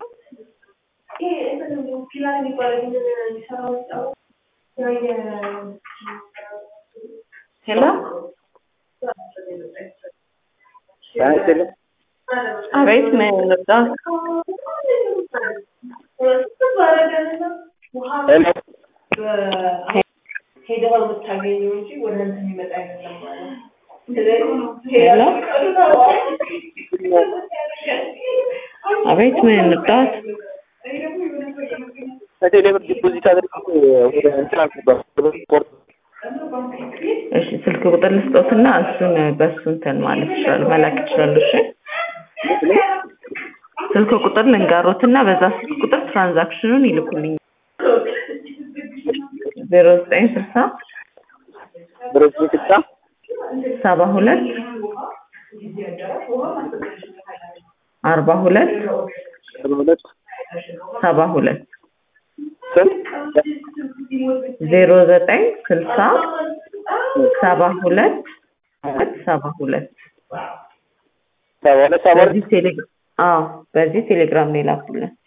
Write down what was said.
ሄሎ አይደለም አቤት ምን ልርዳዎት? ሄሎ ሄደው የምታገኘው እንጂ ወደ እንትን የሚመጣ አይደለም ማለት ሄሎ አቤት ምን ልርዳዎት? ከቴሌ ብር ዲፖዚት አድርጌ ወደ እንትን አልገባም ስፖርት እሺ ስልክ ቁጥር ልስጦትና እሱን በእሱ እንትን ማለት ይችላሉ መላክ ይችላሉ። እሺ ስልክ ቁጥር ልንጋሮትና በዛ ስልክ ቁጥር ትራንዛክሽኑን ይልኩልኝ። ዜሮ ዘጠኝ ስልሳ ብረት ስልሳ ሰባ ሁለት አርባ ሁለት ሰባ ሁለት ሰባ ሁለት ስንት ዜሮ ዘጠኝ ስልሳ ሰባ ሁለት ሰባ ሁለት ሰባ ሁለት ሰባ ሁለት በዚህ ቴሌ አዎ በዚህ ቴሌግራም ነው የላኩልን።